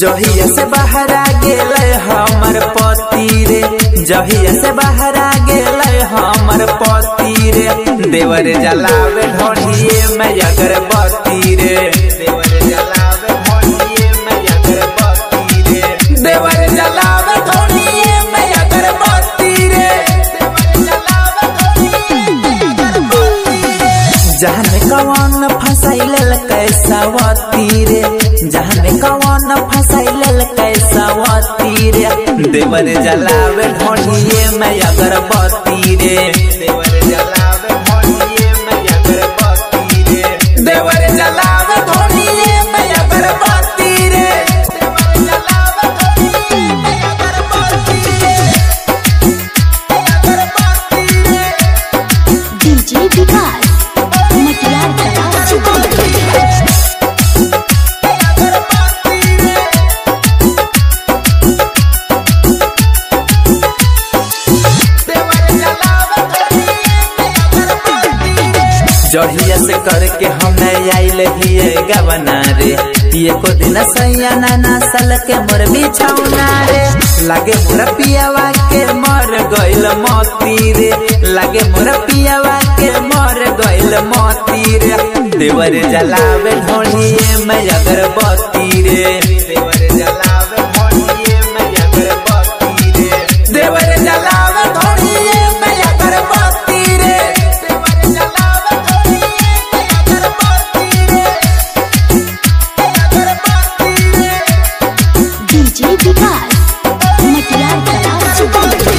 जहिया से बहरा गेले हमर पति रे जहिया से बहरा गेले हमर पति रे देवर जलावे ढोलिए में अगरबत्ती रे देवर जलावे ढोलिए में अगरबत्ती रे देवर जलावे ढोलिए में अगरबत्ती रे देवर जलावे ढोलिए में अगरबत्ती रे जहन कवन फसैल कैसावती रे जहन कवन फसैल कैसावती रे देवर जलावे ढोलिए में अगरबत्ती रे देवर जलावे ढोलिए में अगरबत्ती रे देवर जलावे ढोलिए में अगरबत्ती रे देवर जलावे ढोलिए में अगरबत्ती रे अगरबत्ती रे डीजे विकास मटियार कला सीतामढ़ी जहिया से करके हम आइल हिए गवना रे पिए को दिन सैया नाना सल के मोर बिछौना रे लागे मोर पियावा के मर गइल मोती रे लागे मोर पियावा के मर गइल मोती रे देवर जलावे ढोलिए में अगरबत्ती रे देवर जलावे ढोलिए में अगरबत्ती रे देवर जलावे ढोलिए में अगरबत्ती रे देवर जलावे ढोलिए में अगरबत्ती रे अगरबत्ती रे डीजे विकास मटियार कला सीतामढ़ी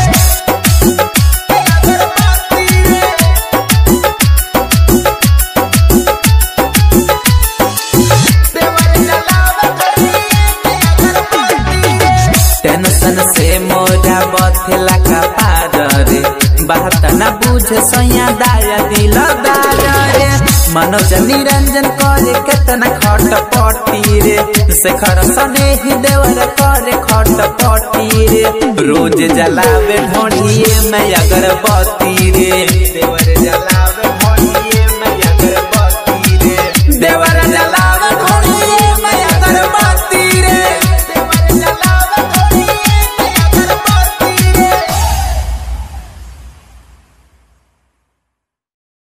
टेंशन से मोरा बथेला का पार रे बात न बुझे सैया दाया दिल दार रे मनोज निरंजन करे केतना खट पटी रे शेखर सने ही देवर करे खट पटी रे रोज जलावे ढोलिए में अगरबत्ती रे देवर